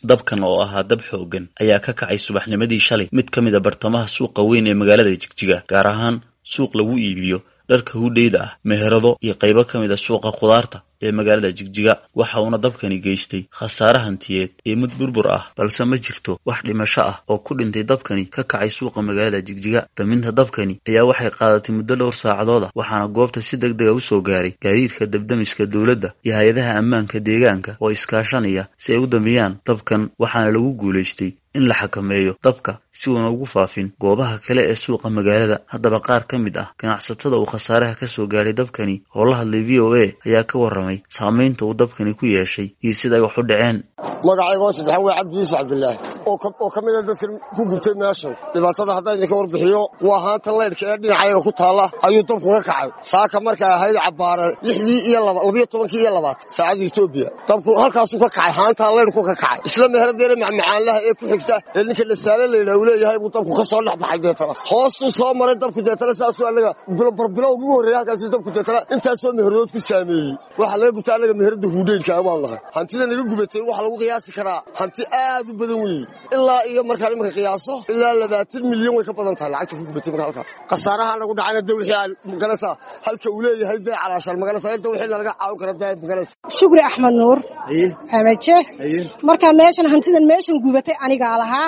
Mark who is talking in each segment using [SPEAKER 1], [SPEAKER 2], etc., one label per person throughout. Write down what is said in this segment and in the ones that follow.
[SPEAKER 1] dabkan oo ahaa dab xoogan ayaa ka kacay subaxnimadii shalay mid ka mid a bartamaha suuqa weyn ee magaalada jigjiga gaar ahaan suuq lagu iibiyo dharka hudheyda ah meherado iyo qaybo ka mid a suuqa khudaarta ee magaalada jigjiga waxa uuna dabkani geystay khasaare hantiyeed iyo mid burbur ah balse ma jirto wax dhimasho ah oo ku dhintay dabkani ka kacay suuqa magaalada jigjiga daminta dabkani ayaa waxay qaadatay muddo dhowr saacadooda waxaana goobta si deg dega usoo gaaray gaadiidka dabdamiska dowladda iyo hay-adaha ammaanka deegaanka oo iskaashanaya si ay u damiyaan dabkan waxaana lagu guulaystay in la xakameeyo dabka si uuna ugu faafin goobaha kale ee suuqa magaalada haddaba qaar ka mid ah ganacsatada uu khasaaraha ka soo gaaray dabkani oo la hadlay v o a ayaa ka warramay saamaynta uu dabkani ku yeeshay iyo sida ay wax u dhaceen
[SPEAKER 2] magacaygo saddexan waa cabdi yuusuf cabdilaahi oo ka mid a dadkan ku gubtay meeshan dhibaatada haddaan idinka warbixiyo waa haanta laydhka ee dhinacayaga ku taalla ayuu dabku ka kacay saaka markay ahayd cabbaare lixdii iyo labiyo tobankii iyo labaatan saacadda etoobiya dabku halkaasuu ka kacay haantaa laydhku ka kacay isla meheradeena macmacaanlaha ee ku xigta ee ninka dhasaale laydhaha uu leeyahay buu dabku ka soo dhex baxay deetana hoostuu soo maray dabku deetana saasuu annaga barbilow ugu horreeyay halkaasuu dabku deetana intaasoo meheradood ku saameeyey waxaa laga gubta annaga meherada huudheynka waan nahay hantida naga gubatay waxa lagu qiyaasi karaa hanti aad u badan weeye ilaa iyo markaan imanka qiyaaso ilaa labaatan milyan way ka badan tahay lacagta ku gubatay marka halkaas khasaaraha nagu dhacayna de wixii aan maganaysaa halka uu leeyahay dee calaashaan maganaysaa inta wixii nalaga caawin kara dee maganaysa
[SPEAKER 3] shukri axmed nuur xamaje marka meeshan hantidan meeshan gubatay anigaa lahaa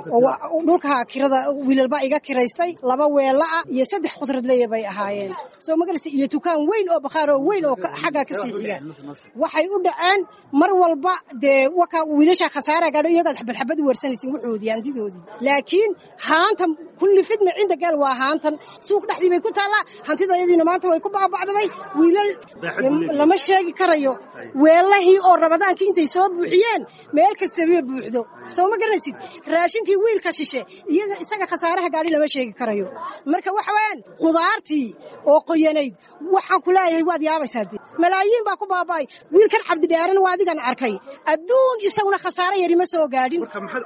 [SPEAKER 3] oo dhulka kirada wiilalba iga kiraystay laba weelaa iyo saddex khudradleya bay ahaayeen soo magaraysa iyo dukaan weyn oo bakhaar oo weyn oo xaggaa ka sii xiga waxay u dhaceen mar walba dee waka wiilasha khasaara gaadho iyagaad xabadxabad u warsanaysin wuxoodii hantidoodii laakiin haanta kulli fidna cinda gaal waa haantan suuq dhexdii bay ku taallaa hantidayadiina maanta way ku baaba'daday wiilal lama sheegi karayo weelahii oo rabadaankii intay soo buuxiyeen meel kastaba buuxdo soo ma garanaysid raashinkii wiilka shishe iyaga isaga khasaaraha gaadhi lama sheegi karayo marka waxa weeyaan khudaartii oo qoyanayd waxaan ku leeyahay waad yaabaysaa dee malaayiin baa ku baaba'ay wiilkan cabdidheeran waa adigan arkay adduun isaguna khasaare yari ma soo gaadhin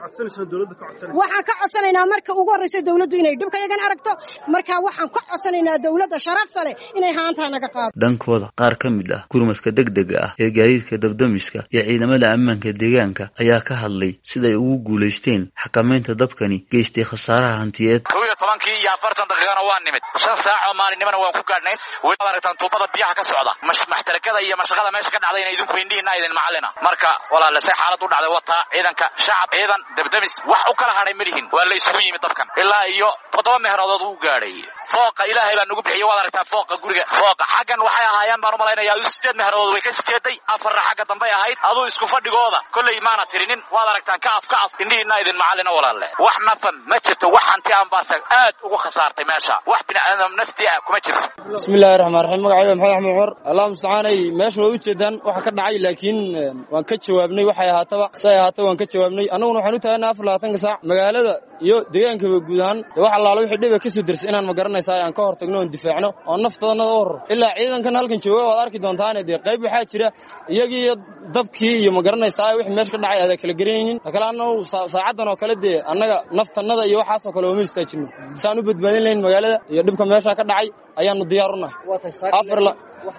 [SPEAKER 3] waxaan ka codsanaynaa marka ugu horraysa dawladdu inay dhibka yagan aragto marka waxaan ka codsanaynaa dawladda sharafta leh inay haantaa naga qaado
[SPEAKER 1] dhankooda qaar ka mid ah gurmadka degdega ah ee gaadiidka dabdamiska iyo ciidamada ammaanka deegaanka ayaa ka hadlay siday ugu guulaysteen xakamaynta dabkani geystay khasaaraha hantiyeed
[SPEAKER 4] kow iyo tobankii iyo afartan daqiiqana waa nimid shan saac oo maalinimana waan ku gaadhnayn weli aragtaan tuubada biyaha ka socda maxtarakada iyo mashaqada meesha ka dhacdayna idinku indhihiina idin macallina marka walaale say xaalad u dhacday wataa ciidanka shacab ciidan dabdamis wax u kala hadhay ma lihin waa la isugu yimid dabkan ilaa iyo toddoba meheradood uu gaadhay fooqa ilaahay baa nagu bixiyey waad aragtaa fooqa guriga fooqa xaggan waxay ahaayeen baan u malaynayaa adu sideed meheradood way ka sijeeday afarna xagga dambay ahayd aduu isku fadhigooda kolley maana tirinin waad aragtaan ka af ka af indhihiina idin macallina walaalle wax nafan ma jirto wax hanti aan baase aad ugu khasaartay meesha wax biniaadam nafti ah kuma jirto
[SPEAKER 5] bismillahi raxmaan raxiim magacayda maxamed axmed cumar allah mustacaanay meesha waa ujeedaan waxa ka dhacay laakiin waan ka jawaabnay waxay ahaataba siay ahaataba waan ka jawaabnay annaguna waxaan u taagana afar labaatanka saac magaalada iyo deegaankaba guud ahaan de wax allaala wixii dhiba ka soo dersay inaan ma garanaysaa aan ka hor tagno oon difaacno oo naftoodnada u horro ilaa ciidankan halkan jooga waad arki doontaane dee qayb waxaa jira iyagii iyo dabkii iyo ma garanaysaa wixii meesha ka dhacay aada kala garanaynin ta kale annagu saacaddan oo kale dee annaga naftannada iyo waxaasoo kale ooma istaajino si aan u badbaadin lahayn magaalada iyo dhibka meesha ka dhacay ayaanu diyaar u nahay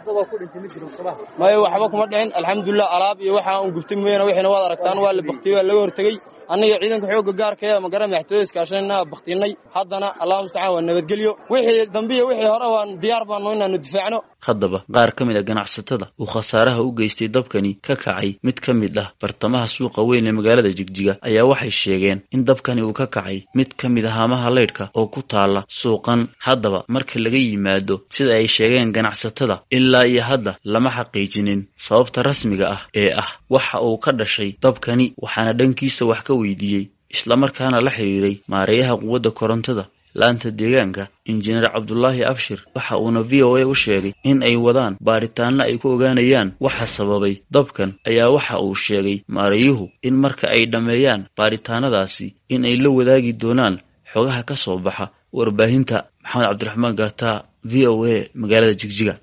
[SPEAKER 5] maya waxba kuma dhicin alxamdulilah alaab iyo waxa un gubtay mooyaane wixiina waad aragtaan waa la baktiyey waa laga hortegey annaga ciidanka xoogga gaarka ee magara madaxtooyada iskaashanayna baktinay haddana allah mustacaan waa nabadgelyo wixii dambe iyo wixii hore waan diyaar baanu inaanu difaacno
[SPEAKER 1] haddaba qaar ka mid a ganacsatada uu khasaaraha u geystay dabkani ka kacay mid ka mid ah bartamaha suuqa weyn ee magaalada jigjiga ayaa waxay sheegeen in dabkani uu ka kacay mid ka mid a haamaha leydhka oo ku taala suuqan haddaba marka laga yimaado sida ay sheegeen ganacsatada ilaa iyo hadda lama xaqiijinin sababta rasmiga ah ee ah waxa uu ka dhashay dabkani waxaana dhankiisa wax ka weydiiyey islamarkaana la xidhiiray maareeyaha quwadda korontada laanta deegaanka injineer cabdulaahi abshir waxa uuna v o a u sheegay in ay wadaan baaritaanno ay ku ogaanayaan waxa sababay dabkan ayaa waxa uu sheegay maareeyuhu in marka ay dhammeeyaan baaritaanadaasi in ay la wadaagi doonaan xogaha ka soo baxa warbaahinta maxamed cabdiraxmaan gaataa v o a magaalada jigjiga